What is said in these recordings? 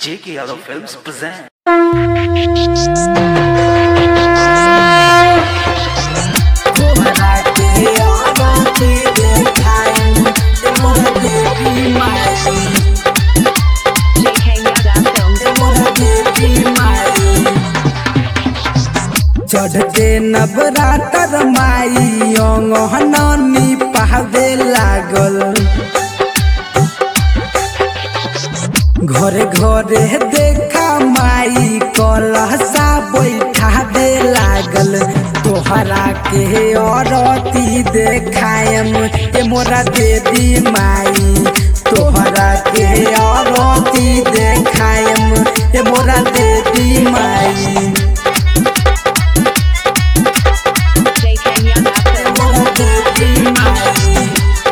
J.K. Yadav Films present. तोहरा के आरती देखाई तोहरा देवी माई JK Yadav Films. तोहरा देवी माई चढ़ते नवरातर माई अंगहनी पहावे लागल घरे घरे देखा माई कलसा बैठा दे लागल तोहरा के औरती देखायम ए मोरा देवी माई तोहरा के औरती देखायम ए मोरा देवी माई JK Yadav ए Films. मोरा देवी माई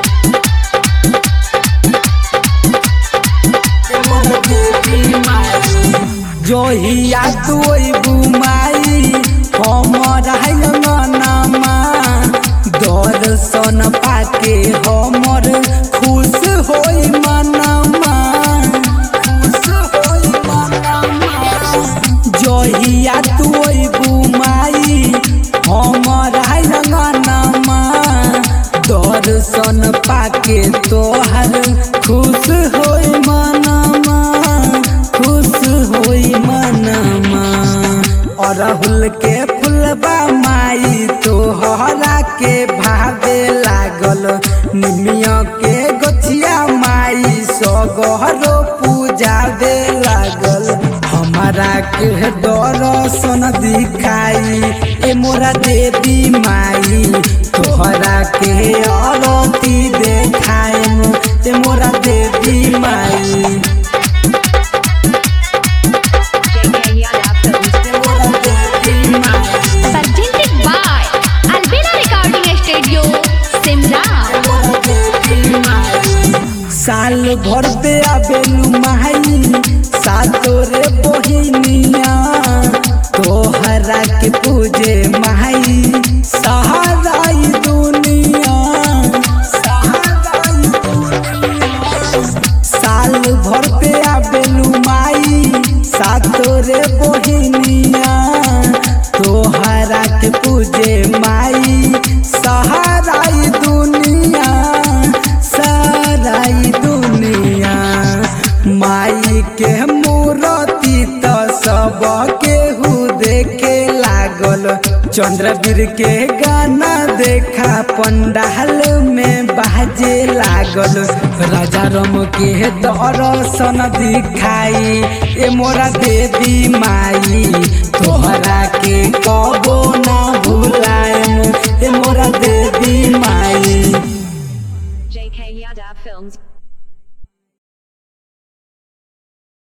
जोहिया तोय बुमाई हमर हंगनामा दर्शन पाके हमर खुश होई मनमा खुश होई मनमा जोहिया तोय बुमाई हमर हंगनामा दर्शन पाके तोहर खुश होई मनमा खुश होई मनमा अरहुल के फुलबा माई तोहरा के भावे लागल निमिया के गोछिया माई सगहरो पूजावे लागल हमारा के दर्शन दिखाई ए मोरा देवी माई तोहरा के आरती देखाएम ए मोरा देवी माई JK Yadav Films. ए मोरा देवी माई presented by Albina Recording Studio, Simran. साल भर पे आबेलू माई सातोरे बहिनिया तोहरा के पूजे माई सहाराई दुनिया सहाराई दुनिया साल भर पे आबेलू माई सातोरे बहिनिया तोहरा के पूजे माई सहाराई दुनिया सहाराई दुनिया माई के मूर्ति तो सब केहू देखे लागल चंद्रवीर के गाना देखा पंडाल में बाजे लागल राजा रम के दर्शन दिखाई ए मोरा देवी माई तोहरा के कबो ना भुलाएम ए मोरा देवी माई JK Yadav Films.